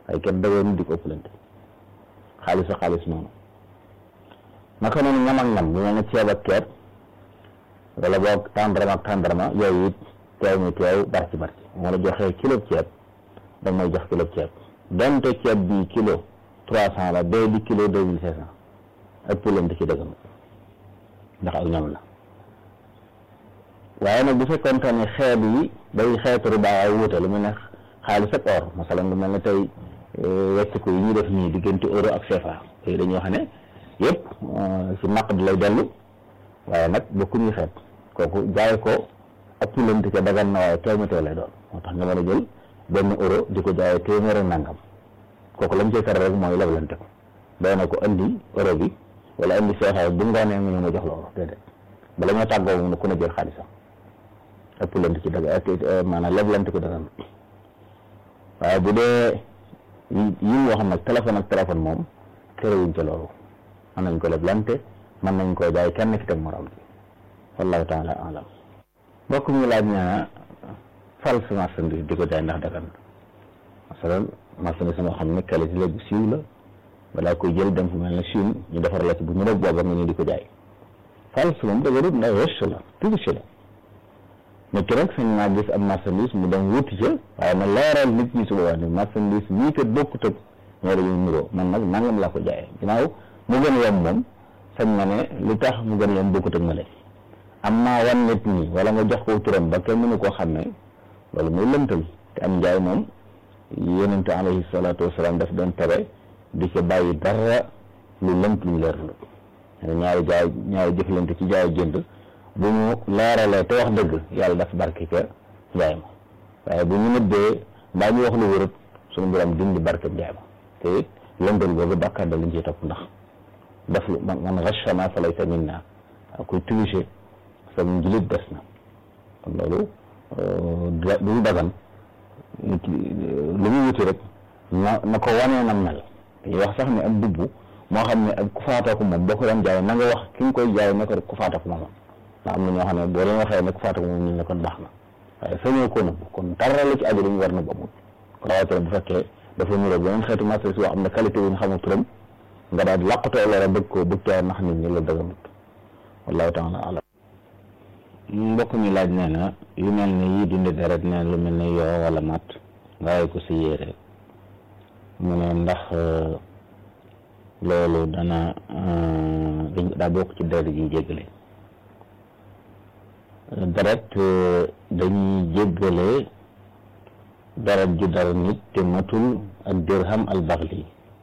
waaye kenn dagoon di ko ëppalante xaalis ak xaalis noonu naka noonu ñam ak ñam lu mel ne ceeb ak ceeb wala boog tàndarma ak tàndarma yooyu it teew mi teew barci barci moo la joxee kilo ceeb da may jox kilo ceeb donte ceeb bi kilo trois cent la bee di kilo deux mille cinq cent ëppalante ci dëggam ndax ak ñam la waaye nag bu fekkoon ne xeet yi day xeetu riba ay wuute lu mel ne xaalis ak or masalan lu mel ne tey wecciku yi ñuy def nii diggante euro ak CFA yooyu dañuy wax ne yëpp ci naq di lay dellu waaye nag bokkuñu xeet kooku jaay ko ëppalante ca dagan na waaye teew teew lay doon moo tax nga mën a jël benn euro di ko jaayee téeméer ak nangam kooku lañ cay tere rek mooy leblante ko doy na ko andi euro bi wala andi CFA bu ngoonee nga mën a jox la euro déedéet bala ñoo tàggoo moom ku ne jël xaalisam ëppalante ci daga maanaam leblante ko dagan waaye bu dee yi ñu wax nag téléphone ak téléphone moom terewuñ ca loolu mën nañ ko leblante mën nañ koo jaay kenn ki teg morom bi wallahu taala alam mbokk mi laaj na false marchandise di ko jaay ndax dagan masalan marchandise moo xam ne qualité la bu siiw la balaa koy jël dem fu mel ne Chine ñu defar la ci bu ñu rek booba nga ñu di ko jaay false moom daganut ndax wecc la triche la nit ki rek sañ naa gis am marchandise mu dem wuti ca waaye na leeral nit ñi su boobaa ne marchandise mii kat bokkut ak ñoo dañuy nuroo man nag nangam laa ko jaayee ginnaaw mu gën a yomb moom sañ na ne li tax mu gën a yomb bokkut ak ma leen am naa wan nit ñi wala nga jox ko turam ba kenn mënu koo xam ne loolu muy lëntal te am njaay moom yonente alayhi salaatu wasalaam daf doon tere di ca bàyyi dara lu lënt luñ leerlu ñaari jaay ñaari jëflante ci jaay jënd bu ñu leeralee te wax dëgg yàlla daf barke ca njaay ma waaye bu ñu nëbbee mbaa ñu wax lu wërët suñu borom dindi barke njaay ma te it lëndal boobu bàkkaar da lañ ciy topp ndax daf lu man man rachana fa laysa minna kuy tricher sa njilit des na kon loolu duñu dagan lu mu wuti rek na na ko wanee na mel dañuy wax sax ne am dubbu moo xam ne ak ku faatoo ko moom boo ko doon jaay na nga wax ki nga koy jaay ne ko rek ku faatoo ko moom ndax am na ñoo xam ne boo leen waxee ne ku faatoo ko moom ñu ne kon baax na waaye sañoo ko nëbb kon dara la ci aju dañu war na ba amul rawatina bu fekkee dafa ñuroo beneen xeetu marchandise boo xam ne qualité wu ñu xamul turam nga daal di làqutoo loola bëgg ko bëgg caa nax nit ñi la dëgganut wallahu taala alam mbokk mi laaj nee na yu mel ne yii dindi deret nee lu mel ne yoo wala mat nga way ko si yére mu ne ndax loolu dana dañ daa bokk ci deret yi jéggale deret dañuy jéggale deret ju dara nit te matul ak dirham al baxli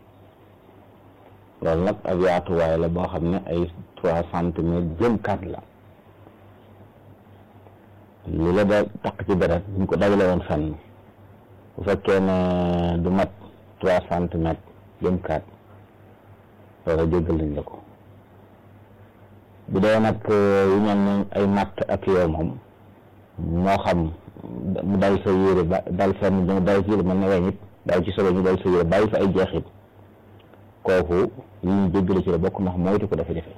loolu nag ab yaatuwaay la boo xam ne ay trois centimètres jëm quatre la li la da taq ci deret ñu ko dajale woon fenn bu fekkee ne du mat trois centimètres jëm quatre loolu jéggal nañ la ko bu dee nag yu mel ne ay matt ak yow moom moo xam mu dal sa yére ba dal fenn mu dal ci yére mën na weñ it dal ci sobe ñu dal sa yére bàyyi fa ay jeexit kooku yi ñu jéggale ci la bokk ndax moytu ko dafa jafe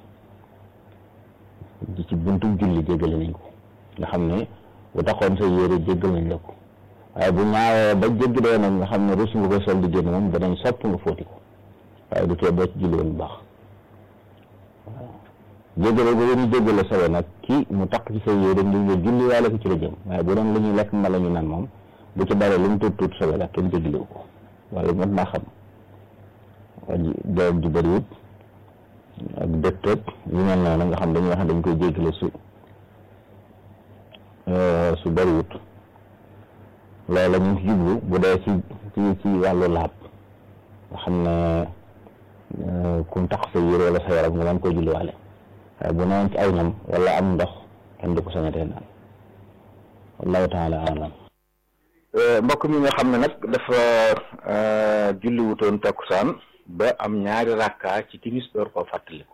ci buntu julli jéggale nañ ko nga xam ne bu taxoon sa yére jéggal nañ la ko waaye bu ñaawee ba jéggi dee nag nga xam ne rus nga ko sol di génn moom danañ sopp nga fóoti ko waaye du tee boo ci julli woon bu baax waaw jéggale boobu ñu jéggale sobe nag ki mu taq ci sa yére ngir nga julli waale ko ci la jëm waaye bu doon lu ñuy lekk mbala ñu naan moom bu ci bare lu mu tuut tuut sobe la kenn jéggalewu ko wala mat naa xam waa ji doom ju bëriwut ak dëkk yu mel noonu nga xam dañuy wax dañ koy jéggale su su bëriwut loolu ñu ci jublu bu dee ci ci ci wàllu laab nga xam ne kum tax sa yére wala sa yaram nga mën koy julliwaale waaye bu newoon ci ay ñam wala am ndox kenn du ko sañatee naan wallahu taala alam mbokk mi nga xam ne nag dafa julli wutoon takkusaan ba am ñaari rakka ci timis door koo fàttaliku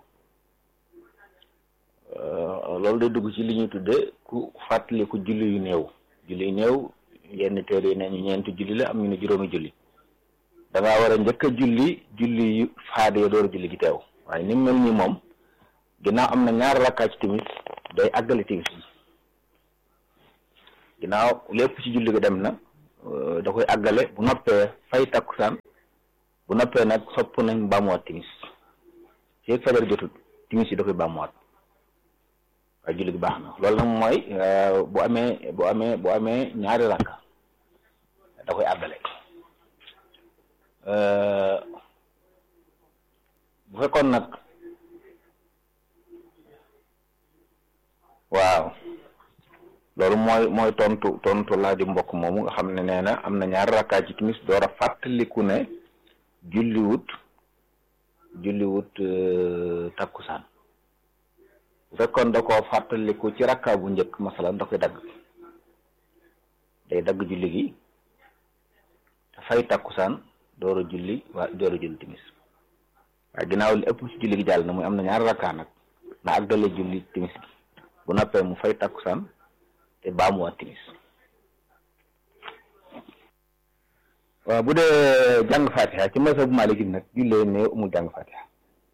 loolu day dugg ci li ñuy tudde ku fàttaliku julli yu néew julli yu néew yenn téere yi ne ñu ñeenti julli la am ñu ne juróomi julli da ngaa war a njëkk a julli julli yu faade ya door a julli gi teew waaye ni mu mel nii moom ginnaaw am na ñaari rakkaa ci timis day àggale timis bi ginnaaw lépp ci julli ga dem na da koy àggale bu noppee fay takkusaan bu noppee nag sopp nañ bàmmuwaat timis feeg fajar jotul timis yi da koy bàmmuwaat waaye julli gi baax na loolu nag mooy bu amee bu amee bu amee ñaari rakka da koy àggale bu fekkoon nag waaw loolu mooy mooy tontu tontu laa di mbokk moomu nga xam ne nee na am na ñaari rakkaa ci timis door a fàttaliku ne julliwut julliwut takkusaan bu fekkoon da koo fàttaliku ci rakkaa bu njëkk masalan da koy dagg day dagg julli gi te fay takkusaan door a julli waa door a julli timis waaye ginnaaw li ëpp ci julli gi jàll na muy am na ñaari rakkaa nag na àggale julli timis gi bu noppee mu fay takkusaan te baamuwaat timis waaw bu dee jàng fatiha ci mazhab Maliki nag jullee ne amul jàng fatiha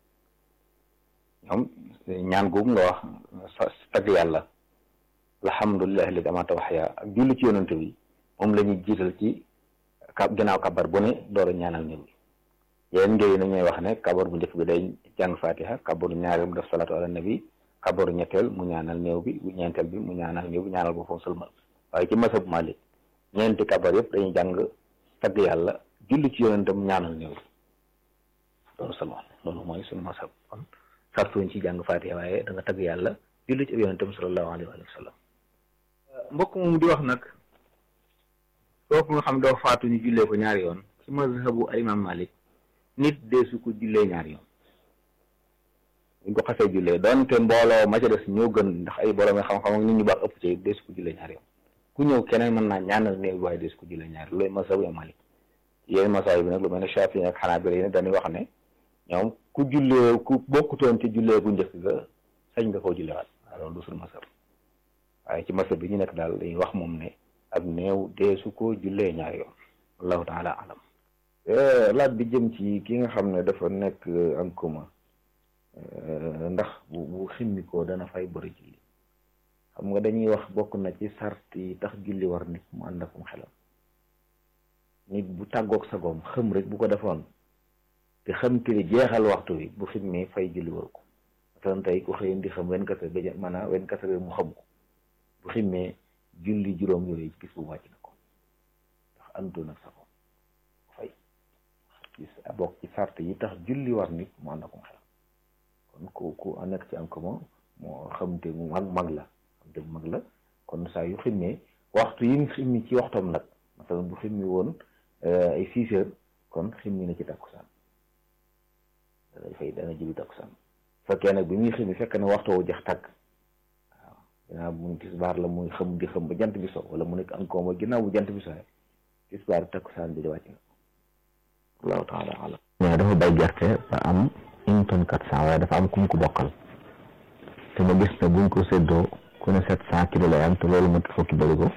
ñoom ñaan googu nga wax tagg yàlla alhamdulillahi alladi amata waxya ak julli ci yonante bi moom la ñuy jiital ci ka ginnaaw kabar bu ne door a ñaanal ñëw bi yéen ngéy na ñooy wax ne kabar bu njëkk bi day jàng fatiha kabaru ñaareel mu def salatu ala nabi kabaru ñetteel mu ñaanal néew bi bu ñeenteel bi mu ñaanal néew bi ñaanal ko foofu sëlmal waaye ci masab Malik ñeenti kabar yëpp dañuy jàng tagg yàlla julli ci yonentam ñaanal néew bi loolu sëlmal loolu mooy suñu masab kon sartuñ ci jàng fatiha waaye da nga tagg yàlla julli ci yonentam sallallahu alayhi wa sallam mbokk moom di wax nag kooku nga xam doo faatu ñu jullee ko ñaari yoon ci mazhabu al imam Malik nit deesu ko jullee ñaari yoon buñ ko xasee jullee doonte mbooloo ma ca des ñoo gën ndax ay borom xam-xam ak nit ñu baax ëpp ci deesu ko jullee ñaari yoon ku ñëw keneen mën naa ñaanal néew waaye deesu ko jullee ñaari loolu mazhabu imam Malik yéen masaay bi nag lu mel ne Shafi ak Xanaabila yi dañuy wax ne ñoom ku jullee ku bokkutoon ci jullee bu njëkk ga sañ nga koo jullewaat waaw loolu du suñu masab waaye ci masab bi ñu nekk daal dañuy wax moom ne ab néew deesu ko jullee ñaari yoon wallahu taala alam laaj bi jëm ci ki nga xam ne dafa nekk en commun ndax bu bu ximmi ko dana fay bëri julli xam nga dañuy wax bokk na ci sart yi tax julli war nit mu ànd akum xelam nit bu tàggoog sagoom xëm rek bu ko defoon te xam te ni jeexal waxtu wi bu ximmee fay julli waru ko masalan tey ku xëy di xam wen kase ba maanaam wen kase mu xam ko bu ximmee julli juróom yooyu gis bu wàcc na ko ndax àndoon ak sagoom fay gis bokk ci sart yi tax julli war nit mu ànd akum xelam kon ku ku nekk ci am commun moo xam te mu mag mag la xam te mu mag la kon saa yu ximmee waxtu yi mu ximmi ci waxtoom nag masalan bu ximmi woon ay six heures kon ximmi na ci takkusaan dana fay dana julli takkusaan fekkee nag bi muy ximmi fekk na waxtu wu jeex tàgg waaw ginnaaw bu tisbaar la muy xam di xam ba jant bi so wala mu nekk encore mooy ginnaaw bu jant bi soxee tisbaar takkusaan bi di wàcc na allahu taala alam mais dafa bay gerte ba am une tonne quatre cent waaye dafa am kum ko bokkal te ma gis ne buñ ko séddoo ku ne sept cent kilo lay am te loolu mat fukki bërigo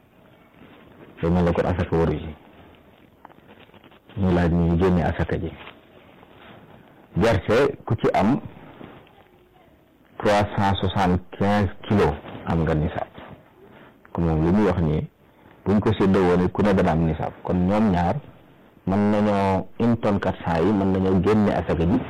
te mel ne kon asaka waru ji ñu laaj ñu génne asaka ji gerte ku ci am trois cent soixante quinze kilos am nga nisaab kon moom li muy wax nii buñ ko séddoo woon ku ne dana am nisaab kon ñoom ñaar mën nañoo une tonne quatre cent yi mën nañoo génne asaka ji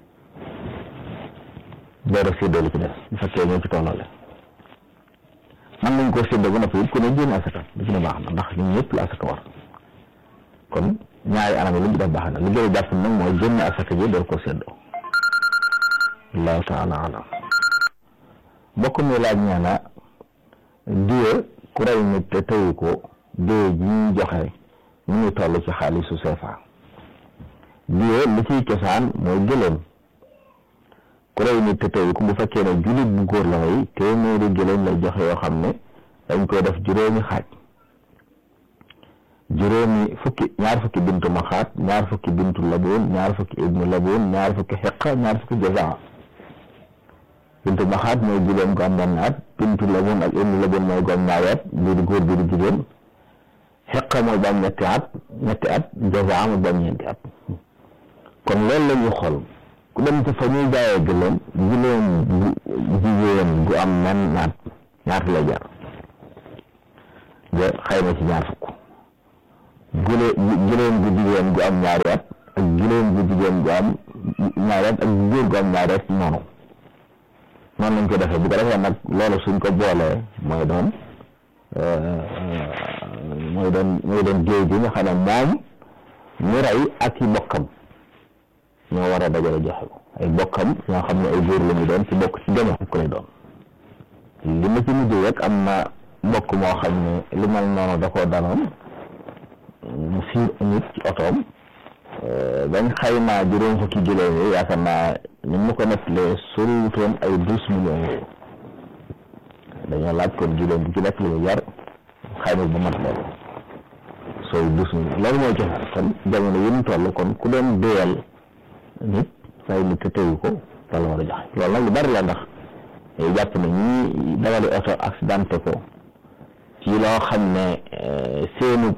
door a séddoo li ci des bu fekkee ñoo ci tolloole mën nañ koo séddoo ba noppi ku ne génne asaka li ci ne baax na ndax ñun ñëpp la asaka war kon ñaari anam yi lu ñu def baax na li gën a jàpp nag mooy génne asaka ji door koo séddoo allahu taala alam mbokk mi laaj ñaana diye ku rey nit te tëyu ko diye ji ñu joxe ñu ngi toll ci xaalisu CFA diye li ciy cosaan mooy gëléem ku rey nit te tëyu ko bu fekkee ne jullit bu góor la way téeméeri gëléem lay joxe yoo xam ne dañ koy def juróomi xaaj juróomi fukki ñaar fukki bintu maxaat ñaar fukki bintu laboon ñaar fukki ibnu laboon ñaar fukki xeqa ñaar fukki jazaa bintu maxaat mooy jigéen gu am benn at bintu laboon ak ibnu laboon mooy gu am ñaari at bii di góor bii di jigéen xeqa mooy ba am ñetti at ñetti at jazaa mooy ba am ñeenti at kon loolu la ñuy xool ku dem ci fa ñuy jaayee gëléem gëléem bu jigéen gu am men naat ñaata lay jar nga xayma ci ñaar fukk gëlé gëléem gu jigéen gu am ñaari at ak juróom bu jigéen bu am ñaari at ak góor gu am ñaari at noonu noonu lañ ko defee bu ko defee nag loolu suñ ko boolee mooy doon mooy doon mooy doon géej gi nga xam ne moom ñu rey ak i bokkam ñoo war a dajale joxe ko ay bokkam ñoo xam ne ay góor la ñu doon ci bokk ci gën a fukk lay doon li ma ci mujj rek am na mbokk moo xam ne li mel noonu da koo daloon mu siir nit ci otoom bañ xaymaa juróom fukki juróom yi yaakaar naa ni mu ko nettalee soriwutoon ay douze millions yooyu dañoo laaj kon juróom bu ci nekk li mu jar xayma ba mat loolu sooy douze millions loolu mooy joxe kon jamono yi ñu toll kon ku doon déyal nit fay nit te teyu ko loolu war a joxe loolu nag lu bari la ndax day jàpp ne ñi dawali oto accidenté ko ci loo xam ne seenu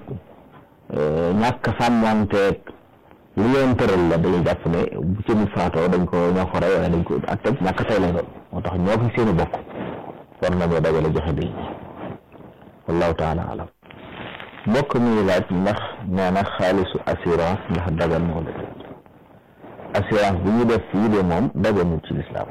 ñàkk sàmmanteeg li leen tëral la dañuy jàpp ne bu ci mu faatoo dañ ko ñoo ko rey wala dañ ko ak tam ñàkk tey lay doon moo tax ñoo fi seeni bokk war nañoo dajale joxe bi wallahu taala alam mbokk mi laaj ndax nee na xaalisu assurance ndax dagan moo la assurance bi ñu def fii de moom daganul ci lislaam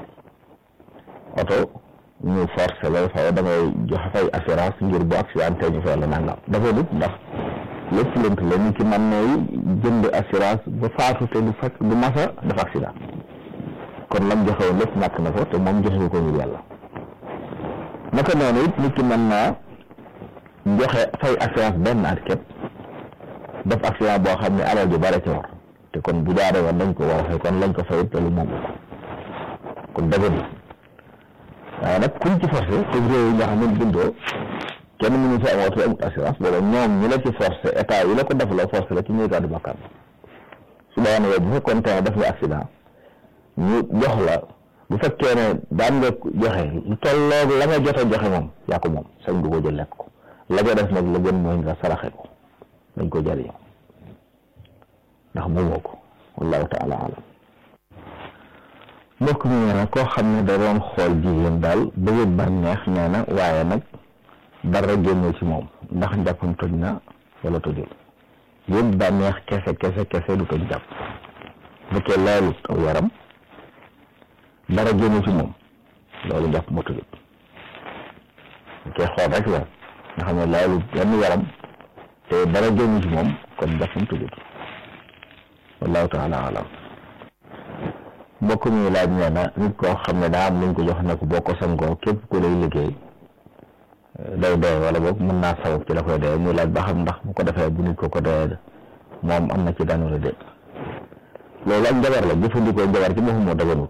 oto ñu forcé la fa da ngay joxe fay assurance ngir bu accidenté ñu fay la nangam dafa nit ndax lépp lënt la nit ki mën nay jënd assurance ba faatu te du fekk du masa dafa accident kon lam joxe woon lépp ñàkk na ko te moom joxe ko ngir yàlla naka noonu it nit ki mën naa joxe fay assurance benn at képp def accident boo xam ne alal ju bare ci war te kon bu jaaree woon dañ ko war a fay kon lañ ko fay te lu moom kon dëgg waaye nag kuñ ci forcé te réew yi nga xam ne bindoo kenn mënu fi am oto amut assurance booba ñoom ñu la ci forcé état yi la ko def la forcé la ci ñuy gàddu bakkaar su boobaa nag bu fekkoon te def nga accident ñu jox la bu fekkee ne daan nga joxe lu tolloog la nga jot a joxe moom yaa ko moom sañ du ko jël lekk ko la nga def nag la gën mooy nga saraxe ko dañ ko jëriñoo ndax moomoo ko wallahu taala alam mbokk mi nee na koo xam ne da doon xool jigéen daal bëgg bànneex nee na waaye nag dara génne ci moom ndax njàppam toj na wala tojul yëpp bànneex kese kese kese du toj jàpp bu fekkee laalut aw yaram dara génne ci moom loolu njàpp ma tojul bu fekkee xool rek la nga xam ne laalut yenn yaram te dara génne ci moom kon njàppam tojul wallahu taala alam mbokk mi laaj nee na nit koo xam ne daa am luñ ko jox ne ko boo ko sangoo képp ku lay liggéey day dee wala boog mën naa sabab ci la koy dee muy laaj ba xam ndax bu ko defee bu nit ko ko dee moom am na ci daan wala déet loolu ak njabar la jëfandikoo njabar ci boppam moo daganut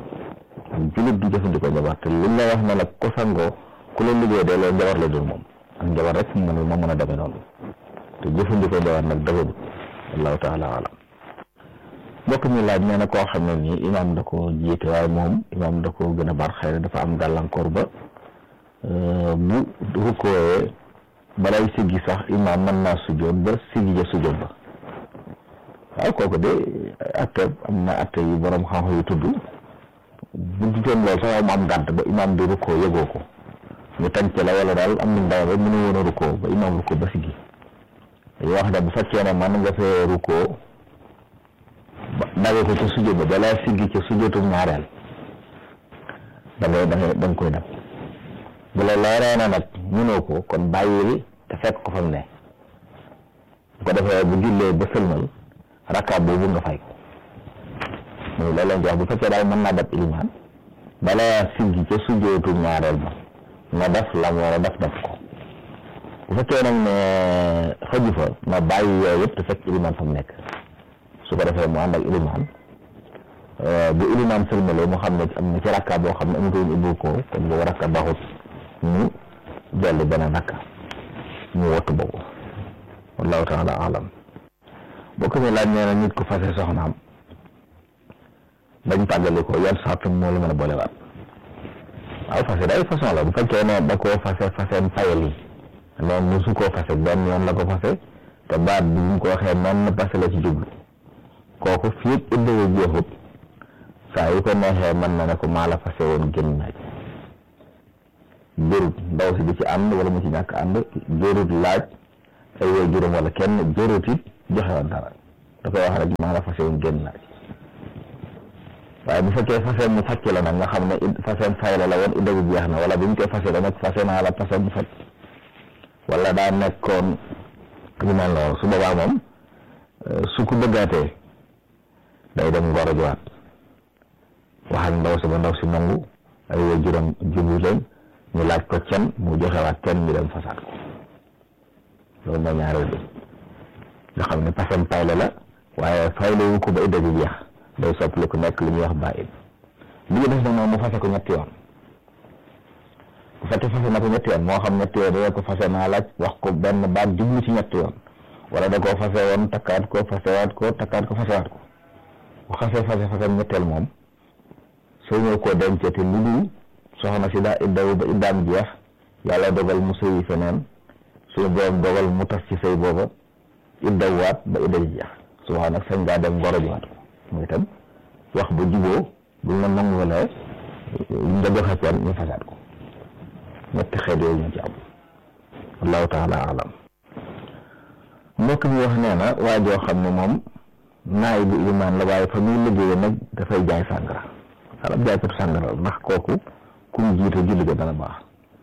julit du jëfandikoo njabar te liñ la wax ne nag ko sangoo ku la liggéey dee loolu njabar la dul moom ak njabar rek mu mën moo mën a demee noonu te jëfandikoo njabar nag daganut wallahu taala alam mbokk mi laaj nee na koo xam ne nii imaam da ko jiite waaye moom imaam da ko gën a bar xëy na dafa am gàllankoor ba bu rukkooyee balay siggi sax imaam mën naa sujjoot ba siggi ja sujjoot ba waaw kooku de atte am na atte yu borom xam-xam yu tudd bu dutoon loolu sax mu am gànt ba imaam di rukkoo yëgoo ko ñu tànc la wala daal am nañ ndaw ba mënu woon a rukkoo ba imaam rukkoo ba siggi dañuy wax ne bu fekkee ne man nga fee rukkoo dawe ko ca sujjóot ba balaa siggi ca sujjóotu ñaareel da ngay da ngay da nga koy def bu la leeree na nag mënoo ko kon bàyyil te fekk ko fa mu ne bu ko defee bu jullee ba sëlmal rakkaat boobu nga fay ko muy loolu lañ wax bu fekkee daal mën naa def ilimaan balaa siggi ca sujjóotu ñaareel ba nga def la mu war a def def ko bu fekkee nag ne xëju fa na bàyyi yooyu yëpp te fekk ilimaan fa mu nekk su ko defee mu ànd ak ilimaan bu ilimaan sëlmalee mu xam ne am na ci rakka boo xam ne amutoon ubbi ko kon boobu rakka baxut mu jolli beneen rakka mu wattu boobu wallahu taala alam boo ko laaj nee na nit ku fase soxnaam bañ tàggali ko yan sartum moo la mën a boolewaat waaw fase day façon la bu fekkee ne da koo fase faseen fayal yi noonu musu koo fase benn yoon la ko fase te baat bi ñu ko waxee noonu na fase la ci jublu kooku fii it iddawu jeexut saa yu ko neexee mën na ne ko maa la fase woon génn naaj jërut ndaw si di ci ànd wala mu ci ñàkk ànd jërut laaj ay way juróom wala kenn jërut it joxe woon dara da koy wax rek maa la fase woon génn naa ci waaye bu fekkee fase mu facc la nag nga xam ne faseen fay la la woon idda bi jeex na wala bi mu koy fase da nag fase naa la fase mu facc wala daa nekkoon yu mel noonu su boobaa moom su ko bëggaatee day dem ngoro jiwaat wax ak ndaw si ba ndaw si nangu ay way juróom jublu leen ñu laaj ko cen mu joxewaat cen ñu dem fasaat ko loolu mooy ñaareel bi nga xam ne pasam payle la waaye fayle wu ko ba idda bi jeex day soppali ku nekk li ñuy wax bàyyi li ñu def nag moom mu fase ko ñetti yoon bu fekkee fase na ko ñetti yoon moo xam ñetti yoon dina ko fase naa laaj wax ko benn baat jublu ci ñetti yoon wala da koo fase woon takkaat ko fasewaat ko takkaat ko fasewaat ko bu xasee fase fasam ñetteel moom soo ñëw koo dencee te lu dul soxna si daa iddawu ba iddaam jeex yàlla dogal mu sëyi feneen suñu borom dogal mu tas ci sëy booba iddawwaat ba idda ji jeex su waxee nag sañ ngaa dem ngoro jiwaat ko muy itam wax ba juboo buñ la nanguwalee nga joxe ceen ñu fasaat ko ñetti xeet yooyu ñu ci am wallahu taala alam mbokk mi wax nee na waa joo xam ne moom naay bu ilimaan la waaye fa muy liggéeye nag dafay jaay sàngara xalab jaaykatu sàngara ndax kooku ku mu jiite julli ga dana baax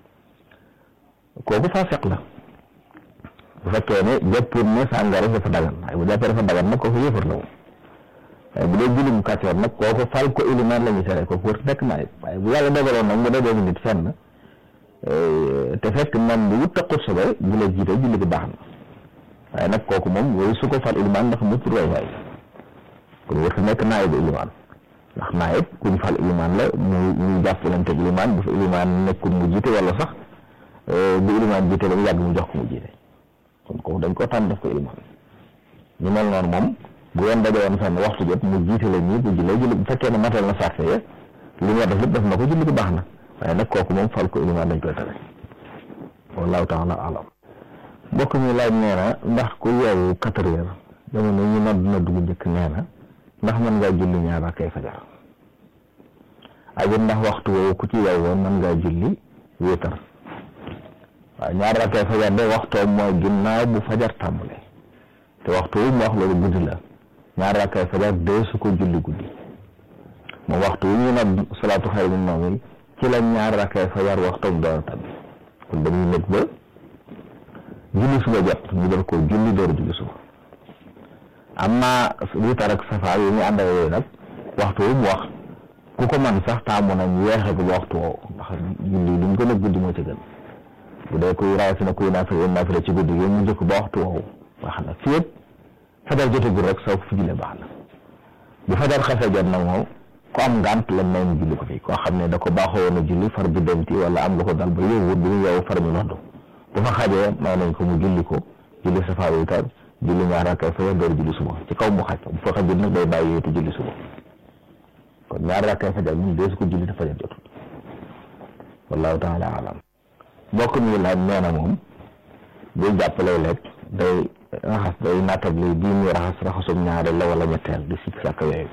kooku fasiq la bu fekkee ne jàppoon ne sàngara dafa dagan waaye bu jàppee dafa dagan nag kooku yëfar la moom waaye bu dee julli bu kàccoor nag kooku fal ko ilimaan la ñuy tere kooku wër nekk naay waaye bu yàlla dogaloon nag mu dajee nit fenn te fekk man bu wut taqut sobe bu la jiite julli gi baax na waaye nag kooku moom yooyu su ko fal ilimaan ndax mu tur waay waay kon wër nekk naay bu ilimaan ndax naayib kuñ fal ilimaan la mu ñu jàppalante ak ilimaan bu fa ilimaan nekkul mu jiite wala sax bu ilimaan jiite ba mu yàgg mu jox ko mu jiite kon kooku dañ ko tànn def ko ilimaan ñu mel noonu moom bu yoon daje woon fenn waxtu jot mu jiite la ñii bu jullee julli bu fekkee ne matal na sarte ya li ñu war def lépp def na ko julli ko baax na waaye nag kooku moom fal ko ilimaan dañ koy tere wallahu taala alam mbokk mi laaj nee na ndax ku yeewu quatre heures jamono ñu nodd na dugg njëkk nee na ndax mën ngaa julli ñaar rakkay fajar ak ndax waxtu woowu ku ci yow woon mën ngaa julli wéetar waaw ñaar rakkay fajar de waxtoom mooy ginnaaw bu fajar tàmbale te waxtu wu mu wax loolu guddi la ñaar rakkay fajar dee su ko julli guddi moom waxtu wu ñu nag salaatu xayr min nawm ci la ñaar rakkay fajar waxtoom door a tàbbi kon dañuy nekk ba julli suba jot ñu door ko julli door julli suba amma witar ak safaar yi ñu ànd ak yooyu nag waxtu wu mu wax ku ko man sax taamu nañ yeexe ko ba waxtu woowu ndax julli lu mu gën a guddi moo ci gën bu dee kuy rawatina kuy naafila naafila ci guddi gi mu njëkk ba waxtu woowu baax na fii yëpp fajar jotagul rek soo ko fi jullee baax na bu fajar xasee jot nag moom ku am ngànt lañ may mu julli ko fi koo xam ne da ko baaxoo woon a julli far bi demti wala am lu ko dal ba yowwut bi mu yow far mi noddu bu fa xajee may nañ ko mu julli ko julli safaar witar julli ñaar rakkay fajar door julli suba ci kaw mu xaj bu fa xajul nag day bàyyi yéetu julli suba kon ñaar rakkay fajar mun dee su ko julli te fajar jotul wallahu taala alam mbokk mi laaj nee na moom buy jàppale lekk day raxas day nattable bii muy raxas raxasum ñaareel la wala ñetteel di sikk sàkk yooyu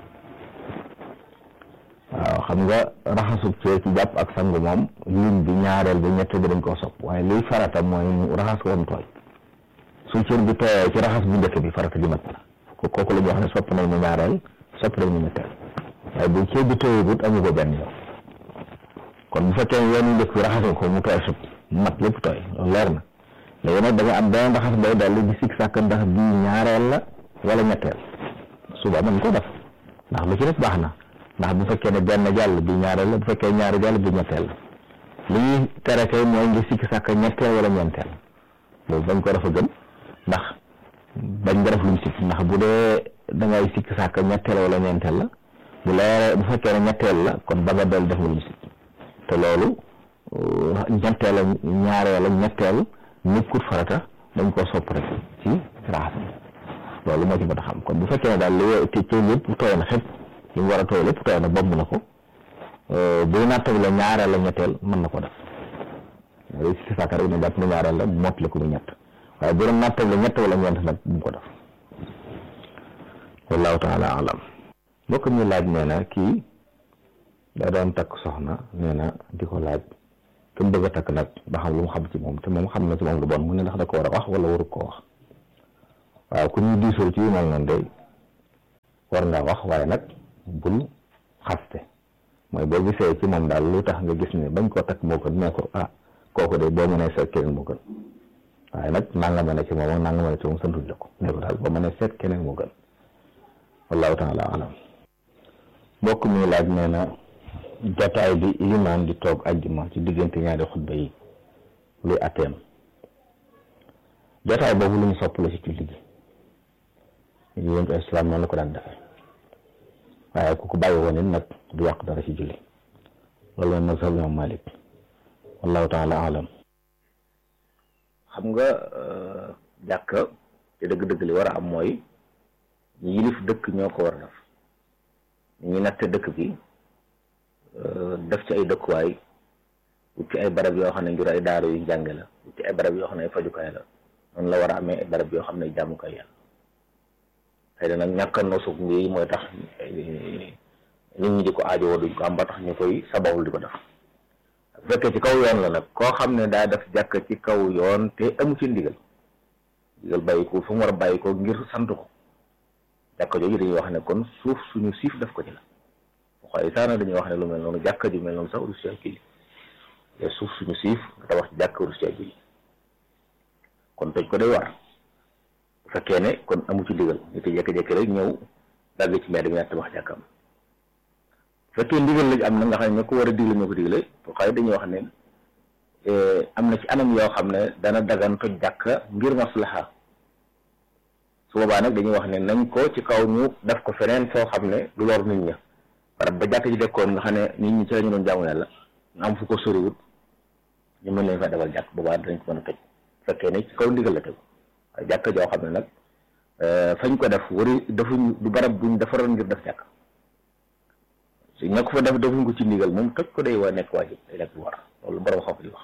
waaw xam nga raxasub cee ci jàpp ak sangu moom lim bi ñaareel bi ñetteel bi dañ koo sopp waaye liy farata mooy mu raxas ko mu tooy su cër bi tooyee ci raxas bu njëkk bi farata ji mat la ko kooku la ñuy wax ne sopp nañ mu ñaareel sopp nañ mu ñetteel waaye bu cër bi tooyagut amu ko benn yoon kon bu fekkee yoon yu njëkk bi raxas ko mu tooy sut mat lépp tooy loolu leer na léegi nag da nga am benn raxas bay dalli di sikk sàkk ndax bii ñaareel la wala ñetteel suba mën ko def ndax lu ci def baax na ndax bu fekkee ne benn jàll bi ñaareel la bu fekkee ñaari jàll bi ñetteel la li ñuy tere kay mooy ngi sikk sàkk ñetteel wala ñeenteel loolu bañ ko dafa gën ndax bañ nga def luñ sikk ndax bu dee da ngay sikk sàkk ñetteel wala ñeenteel la bu leeree bu fekkee ne ñetteel la kon ba nga del def luñ sikk te loolu ñetteel la ñaareel la ñetteel nekkut farata dañ koo sopp rek ci raxas loolu moo ci mën a xam kon bu fekkee ne daal li te ci lépp tooy na xëpp li mu war a tooy lépp tooy na bomb na ko buy nattabi la ñaareel la ñetteel mën na ko def loolu si sàkka rek na jàpp na ñaareel la mottali ko mu ñett waaye bu doon nattabi la ñett wala ñeent nag bu mu ko def wallahu taala alam mbokk mi laaj nee na kii da doon takk soxna nee na di ko laaj te mu bëgg a takk nag ba xam lu mu xam ci moom te moom xam na ci moom lu bon mu ne ndax da ko war a wax wala waru ko wax waaw ku ñuy diisoo ci yu mel noonu day war nga wax waaye nag bul xaste mooy boo gisee ci moom daal lu tax nga gis ne bañ koo takk moo gën nee ko ah kooku de boo mënee seet keneen moo gën waaye nag nanga ma ne ci moom ak nanga ma ne ci moom santuñ la ko nee ko daal boo mënee seet keneen moo gën wallahu taala alam mbokk mi laaj nee na jataay bi ilimaan di toog ajjuma ci diggante ñaari xutba yi luy atteem jataay boobu lu ñu sopp la ci julli gi yéen ko islam noonu la ko daan defee waaye ku ko bàyyi woon it nag du yàq dara ci julli loolu mooy mazhab imam malik wallahu taala alam xam nga jàkk te dëgg-dëgg li war a am mooy ñi yilif dëkk ñoo ko war a def ñi natte dëkk bi def ci ay dëkkuwaay wut ci ay barab yoo xam ne ngir ay daara yu jànge la wut ci ay barab yoo xam ne ay fajukaay la noonu la war a amee ay barab yoo xam ne jàmmukaay yàlla xëy na nag ñàkk a nosu ngi mooy tax nit ñi di ko aajowoo duñ ko am ba tax ñu koy sababul di ko def bu fekkee ci kaw yoon la nag koo xam ne daa def jàkk ci kaw yoon te amu ci ndigal ndigal bàyyi ko fu mu war a bàyyi ko ngir sant ko jàkka jooju dañuy wax ne kon suuf suñu siif def ko ci la waaye saana dañuy wax ne lu mel noonu jàkka ju mel noonu sax urus ci kii te suuf suñu siif nga tabax ci jàkka urus ci julli kon toj ko day war bu fekkee ne kon amu ci ndigal ñu te jékki-jékki rek ñëw dagg ci mbedd mi ñaar tabax jàkkam bu fekkee ndigal lañ am na nga xam ne ñoo ko war a digle ñoo ko digle xëy dañuy wax ne am na ci anam yoo xam ne dana dagan toj jàkka ngir maslaha su boobaa nag dañuy wax ne nañ ko ci kaw ñu def ko feneen foo xam ne du lor nit ña barab ba jàkk ji dekkoon nga xam ne nit ñi ci la ñu doon jaamu yàlla ñu am fu ko soriwut ñu mën leen fa defal jàkk boobaa danañ ko mën a toj fekkee ne ci kaw ndigal la tegu waaye jàkk joo xam ne nag fañ ko def wari defuñ du barab buñ defaroon ngir def jàkk su ña ko fa def defuñ ko ci ndigal moom toj ko day waa nekk waajib day nekk bu war loolu borom xam di wax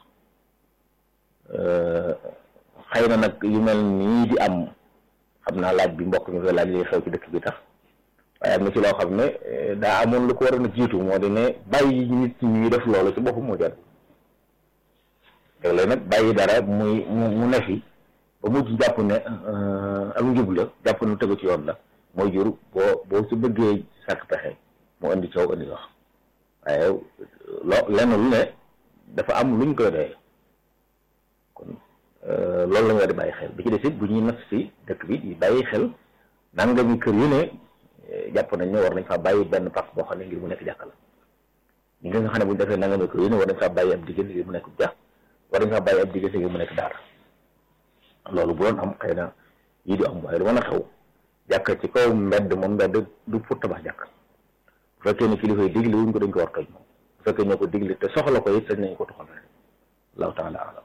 xëy na nag yu mel nii di am xam naa laaj bi mbokk mi koy laaj li xew ci dëkk bi tax waaye am na ci loo xam ne daa amoon lu ko waroon a jiitu moo di ne bàyyi nit ñi def loolu ci boppam moo jar léeg-léeg nag bàyyi dara muy mu ne fi ba mujj jàpp ne ak njub la jàpp ne tegu ci yoon la mooy jur boo boo ci bëggee sàkk pexe mu indi coow indi wax waaye loo lenn lu ne dafa am luñ koy doyee kon loolu la nga di bàyyi xel bi ci des it bu ñuy nas si dëkk bi di bàyyi xel nangami kër yu ne jàpp nañ ne war nañ faa bàyyi benn pàcc boo xam ne ngir mu nekk jàkka la ñi nga xam ne bu ñu defee nangami kër yu ne war nañ faa bàyyi ab diggante ngir mu nekk jàkk war nañ faa bàyyi ab diggante ngir mu nekk daara loolu bu doon am xëy na yii du am waaye lu mën a xew jàkka ci kaw mbedd moom mbedd du pour tabax jàkk bu fekkee ne kilifa yi digle wuñ ko dañ ko war toj moom bu fekkee ñoo ko digle te soxla ko it sañ nañ ko tuxal rek allahu taala alam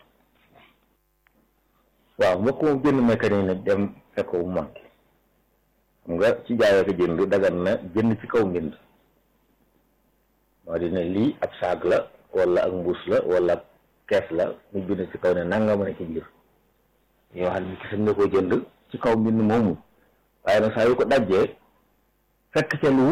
waaw mbokk moom jënd mécanique ne dem fekk bu manqué xam nga ci jaayoo ko jënd dagan na jënd ci kaw mbind moo di ne lii ab saag la wala ak mbuus la wala kees la ñu bind ci kaw ne nanga mën a ci biir yoo xam ne ki nga ko jënd ci kaw mbind moomu waaye nag saa yu ko dajjee fekk ca lu